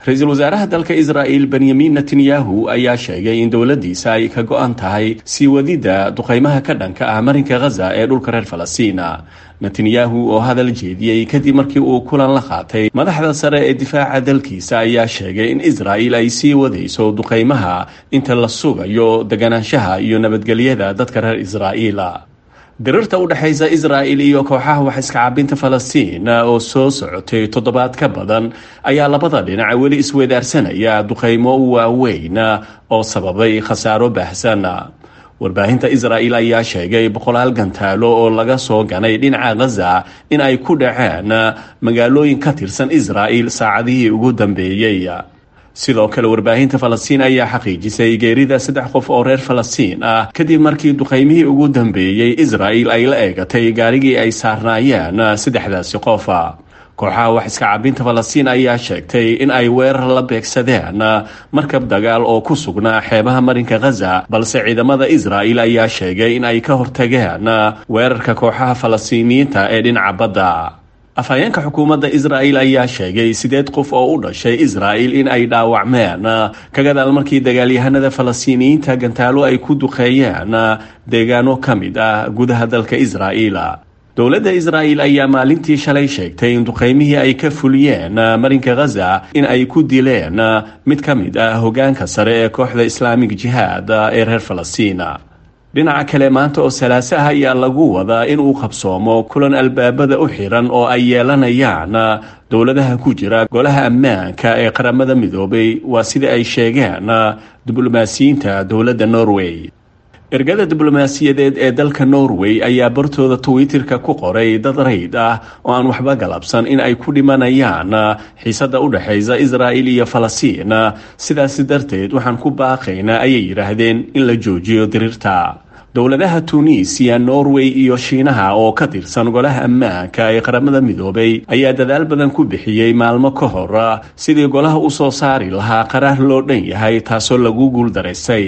ra-iisul wasaaraha dalka israa'il benyamin netanyahu ayaa sheegay in dowladdiisa ay ka go-an tahay sii wadidda duqaymaha ka dhanka ah marinka khaza ee dhulka reer falastina netanyahu oo hadal jeediyey kadib markii uu kulan la qaatay madaxda sare ee difaaca dalkiisa ayaa sheegay in israa'il ay sii wadayso duqaymaha inta la sugayo deganaanshaha iyo nabadgelyada dadka reer israa'iila dirirta u dhexaysa israa'il iyo kooxaha wax iska cabinta falastiin oo soo socotay toddobaad ka badan ayaa labada dhinac weli isweedaarsanaya duqaymo waaweyn oo sababay khasaaro baahsan warbaahinta israa'il ayaa sheegay boqolaal gantaalo oo laga soo ganay dhinaca khaza in ay ku dhaceen magaalooyin ka tirsan israa'il saacadihii ugu dambeeyey sidoo kale warbaahinta falastiin ayaa xaqiijisay geerida saddex qof oo reer falastiin ah kadib markii duqaymihii ugu dambeeyey israa'il ay la eegatay gaarigii ay saarnaayeen saddexdaasi qof kooxaha wax iska cabinta falastiin ayaa sheegtay in ay weerar la beegsadeen markab dagaal oo ku sugnaa xeebaha marinka khaza balse ciidamada israa'il ayaa sheegay in ay ka hortageen weerarka kooxaha falastiiniyiinta ee dhinaca badda afhayeenka xukuumadda israa'il ayaa sheegay sideed qof oo u dhashay israa'il in ay dhaawacmeen ka gadaal markii dagaalyahanada falastiiniyiinta gantaalo ay ku duqeeyeen deegaano ka mid ah gudaha dalka israa'iil dowladda israa'il ayaa maalintii shalay sheegtay in duqaymihii ay ka fuliyeen marinka khaza in ay ku dileen mid ka mid ah hogaanka sare ee kooxda islaamig jihaad ee reer falastiin dhinaca kale maanta oo salaaso ah ayaa lagu wadaa in uu qabsoomo kulan albaabada u xiran oo ay yeelanayaan dowladaha ku jira golaha ammaanka ee qaramada midoobay waa sida ay sheegeen diblomaasiyiinta dowladda norway ergada diblomaasiyadeed ee dalka norway ayaa bartooda twitterka ku qoray dad rayd ah oo aan waxba galabsan in ay ku dhimanayaan xiisadda u dhexaysa israa'il iyo falastiin sidaasi darteed waxaan ku baaqaynaa ayay yidhaahdeen in la joojiyo diriirta dowladaha tunisiya norway iyo shiinaha oo ka tirsan golaha ammaanka ee qaramada midoobay ayaa dadaal badan ku bixiyey maalmo ka hor sidii golaha u soo saari lahaa qaraar loo dhan yahay taasoo lagu guuldaraystay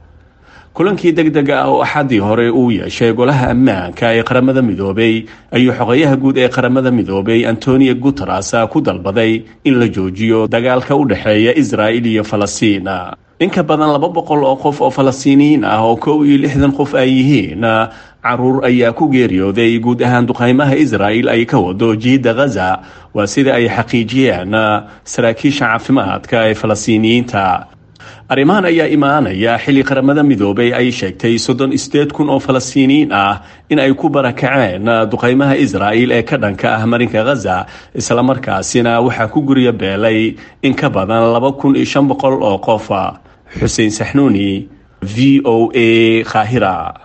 kulankii deg dega ah oo axaddii hore uu yeeshay golaha ammaanka ee qaramada midoobay ayuu xogayaha guud ee qaramada midoobay antonio guteres ku dalbaday in la joojiyo dagaalka u dhexeeya israa'il iyo falastiin in ka badan laba boqol oo qof oo falastiiniyiin ah oo kow iyo lixdan qof ay yihiin caruur ayaa ku geeriyooday guud ahaan duqaymaha israa'il ay ka wado jiidda khaza waa sida ay xaqiijiyeen saraakiisha caafimaadka ee falastiiniyiinta arrimahan ayaa imaanaya xilli qaramada midoobay ay sheegtay soddon sideed kun oo falastiiniyiin ah in ay ku barakaceen duqaymaha israa'il ee ka dhanka ah marinka khaza islamarkaasina waxaa ku gurya beelay in ka badan laba kun iyo shan boqol oo qof xuseen saxnuuni v o a qaahira